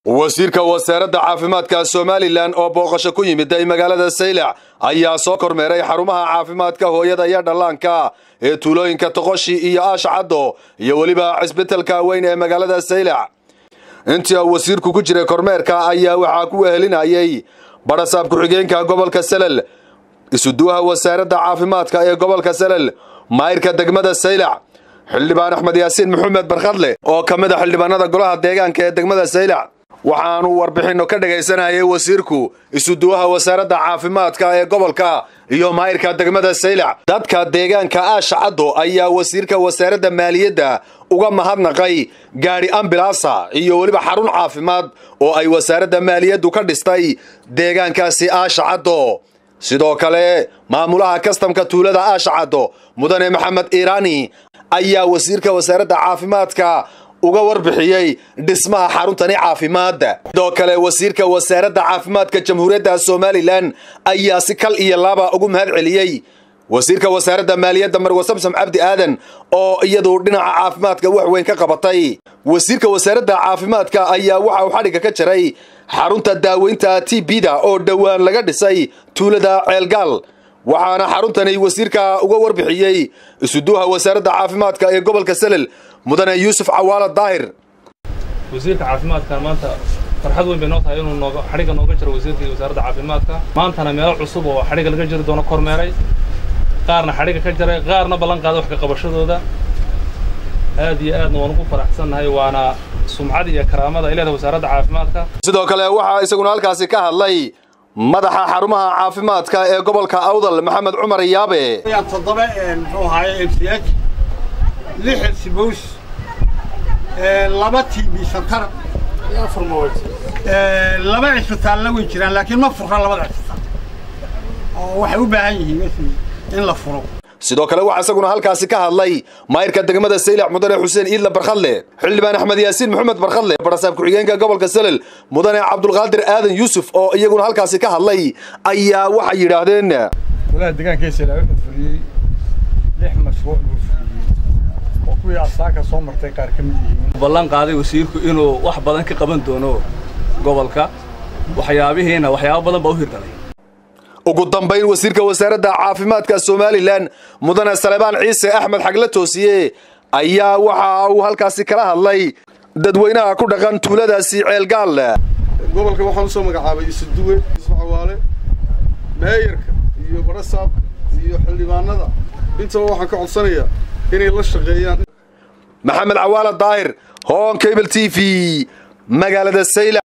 wasiirka wasaaradda caafimaadka somalilan oo booqasho ku yimiday magaalada saylac ayaa soo kormeeray xarumaha caafimaadka hooyada iyo dhallaanka ee tuulooyinka toqoshi iyo aashcaddo iyo weliba cisbitalka weyn ee magaalada saylac intii uu wasiirku ku jiray kormeerka ayaa waxaa ku wehelinayay badhasaab ku-xigeenka gobolka salel isuduwaha wasaaradda caafimaadka ee gobolka salel maayirka degmada saylac xildhibaan axmed yaasiin maxamed barkhadle oo ka mid a xildhibaanada golaha deegaanka ee degmada saylac waxaanu warbixinno ka dhagaysanayay wasiirku isuduwaha wasaaradda caafimaadka ee gobolka iyo maayirka degmada saylac dadka deegaanka aashacaddo ayaa wasiirka wasaaradda maaliyadda uga mahadnaqay gaadhi ambilaasa iyo weliba xarun caafimaad oo ay wasaaradda maaliyaddu ka dhistay deegaankaasi aashacaddo sidoo kale maamulaha kastamka tuulada aashacaddo mudane maxamed iiraani ayaa wasiirka wasaaradda caafimaadka uga warbixiyey dhismaha xaruntani caafimaadda sidoo kale wasiirka wasaaradda caafimaadka jamhuuriyadda somalilan ayaa si kal iyo laaba ugu mahad celiyey wasiirka wasaaradda maaliyadda marwe samsam cabdi aadan oo iyadu dhinaca caafimaadka wax weyn ka qabatay wasiirka wasaaradda caafimaadka ayaa waxa uu xadhigga ka jaray xarunta daaweynta t bda oo dhowaan laga dhisay tuulada ceelgaal waxaana xaruntani wasiirka uga warbixiyey isuduha wasaaradda caafimaadka ee gobolka salel mudane yuusuf cawaala daahir wasiirka caafimaadka maanta farxad weyn bay noo tahay inuu nooga xadhigga nooga jiro wasiirkii wasaaradda caafimaadka maantana meelo cusub oo xadhigga laga jiri doono kormeeray qaarna xadhigga ka jaray qaarna ballan qaaday wax ka qabashadooda aad iyo aadna waan ugu faraxsannahay waana sumcada iyo karaamada ay leedahay wasaaradda caafimaadka sidoo kale waxaa isaguna halkaasi ka hadlay madaxa xarumaha caafimaadka ee gobolka awdal maxamed cumar yaabe toddoba muxuu ahaaye m c h lix sibows laba t b santar laba cisbitaalna way jiraan laakiin ma furna labada cisbitaal oo waxay u baahan yihiin in la furo sidoo kale waxaa isaguna halkaasi ka hadlay maayirka degmada saylac mudane xuseen iidla barkhadle xildhibaan axmed yaasiin maxamed barkhadle badhasaab ku-xigeenka gobolka salel mudane cabdulqaadir aadan yuusuf oo iyaguna halkaasi ka hadlay ayaa waxay yidhaahdeen golaha deegaanka saylac wuxuu fuliyey lix mashruuc buu fuliyey oo kuwii asaaka soo martay qaar ka mid yihiin ballan qaaday wasiirku inuu wax badan ka qaban doono gobolka waxyaabihiina waxyaabo badan baa u hirgalay ugu dambayn wasiirka wasaaradda caafimaadka somalilan mudane salebaan ciise axmed xagle toosiye ayaa waxa uu halkaasi kala hadlay dadweynaha ku dhaqan tuuladaasi ceelgaal gobolka waxaan usoo magacaabay isuduwe iscawaale meeyarka iyo badhasaabka iyo xildhibaanada intaba waxaan ka codsanayaa inay la shaqeeyaan maxamed cawaala daahir hoon cable t v magaalada saylac